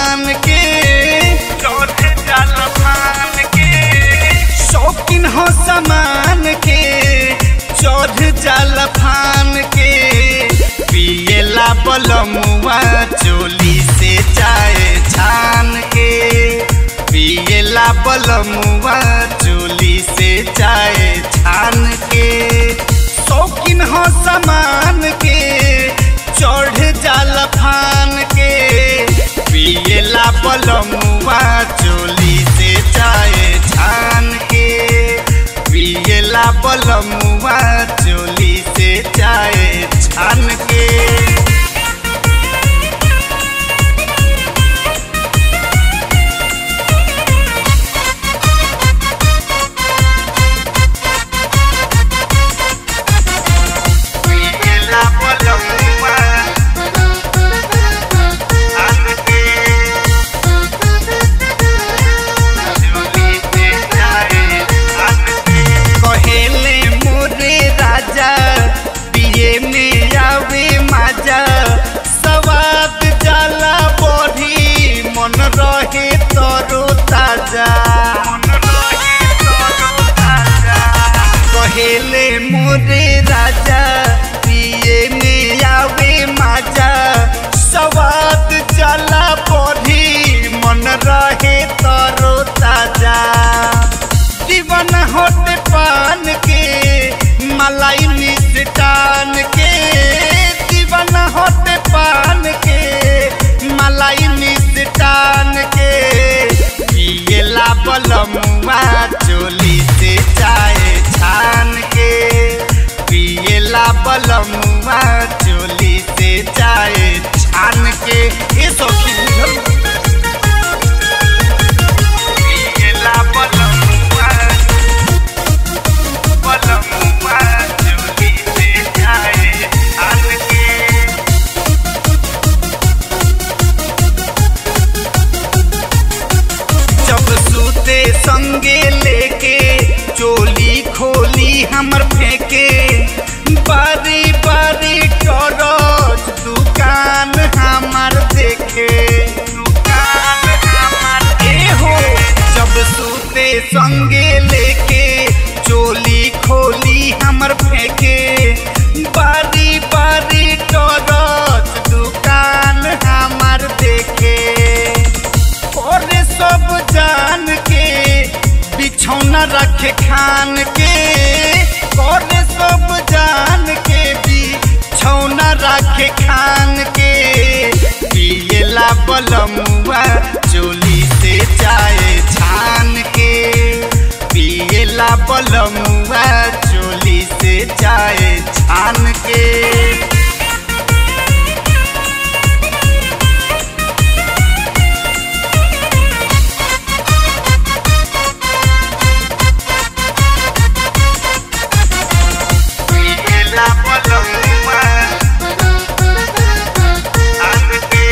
फान के चढ़ जाला फान के शौकीन हो समान के चढ़ जाला फान के पियला बलमुआ चोली से चाय छान के पियला बलमुआ चोली से चाय छान के शौकीन हो समान के चढ़ जाला फान के पियला बलमुआ चोली से चाय छान के पियला बलमुआ चोली से चाय छान के पियला बलमुआ छान के चोली से चाय छान के कहेले मोरे राजा पिए में आवे माजा सवाद जाला बढ़ी मन रहे तरो ताजा कहेले मोरे राजा पिए में आवे माजा सवाद जाला बढ़ी मन रहे तरो ताजा दीवान होते पान के मलाई मिष्टान के दीवान होते पान के मलाई मिष्टान के पियला बलमुआ चोली से चाय छान के पियला बलमुआ चोली से चाय छान के ये सौखी पियला बलमुआ बलमुआ चोली से चाय छान के जब सूते संगे लेके चोली खोली हमर फेंके बारी बारी टरज दुकान हमर देखे दुकान हमर ए हो जब सूते संगे लेके चोली खोली हमर फेंके बारी बारी टरज दुकान हमर देखे ओरे सब जान के बिछौना रखे खान के ओरे सब जान के बिछौना रखे खान के पियला बलमुआ चोली से चाय छान के पियला बलमुआ चोली से चाय छान के पियला बलमुआ छान के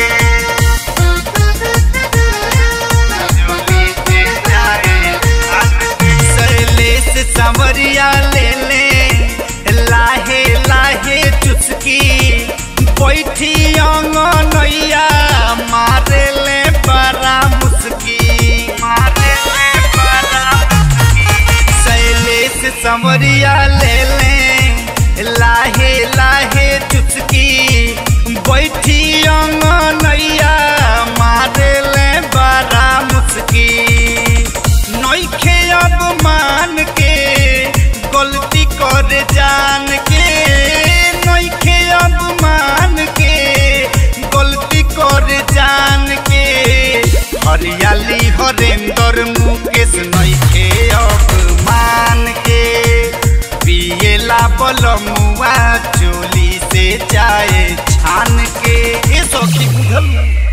चोली से चाय छान के शैलेश संवरिया ले ले लाहे लाहे चुस्की बैठी अंगनैया मारे ले बड़ा मुस्की मारे ले बड़ा मुस्की शैलेश संवरिया ले ले लाहे लाहे चुस्की बैठी अंगनैया मारे ले बड़ा मुस्की नइखे अब मान के गलती कर जान के नइखे अब मान के गलती कर जान के हरियाली हरेंद्र मुकेश नइखे अब मान के पियला बलमुआ चोली से चाय छान के ए सखी बुझल